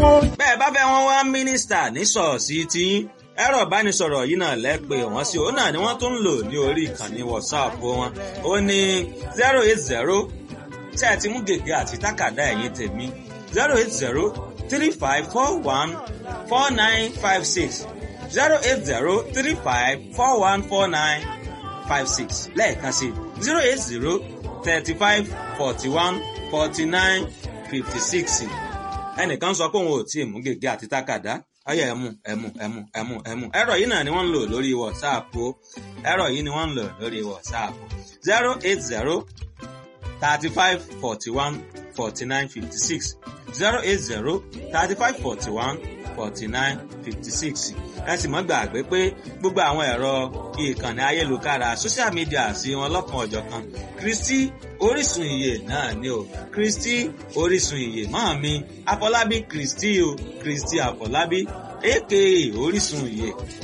wọn. bẹ́ẹ̀ bá fẹ́ wọn wá mínísítà ní ṣọ́ọ̀ṣì tiyín ẹ̀rọ ìbánisọ̀rọ̀ yìí náà lẹ́pẹ́ wọ́n sí òun náà ni wọ́n tún ń lò ní orí ìkànnì whatsapp wọn ó ní zero eight zero tí ẹ ti mú gègé àti tákàdá ẹ̀yìn tèmi zero eight zero three five four one four nine five six zero eight zero three five four one four nine five six lẹ́ẹ̀kan sí zero eight zero thirty five forty one forty nine fifty six ẹnìkan sọ pé òun ò tí ì mú gègé àti tákàdá ọyọ ẹmu ẹmu ẹmu ẹmu ẹmu ẹ̀rọ yìí náà ni wọ́n ń lò lórí whatsapp o ẹ̀rọ yìí ni wọ́n ń lò lórí whatsapp zero eight zero thirty five forty one forty nine fifty six zero eight zero thirty five forty one forty nine fifty six ẹ sì mọ́ gbàgbé pé gbogbo àwọn ẹ̀rọ ìkànnì ayélujára social media sí wọn lọ́kan ọ̀jọ̀kan kristi orísun ìyè náà ni o kristi orísun ìyè máa mi afọlábí kristi o kristi afọlábí aka orísun ìyè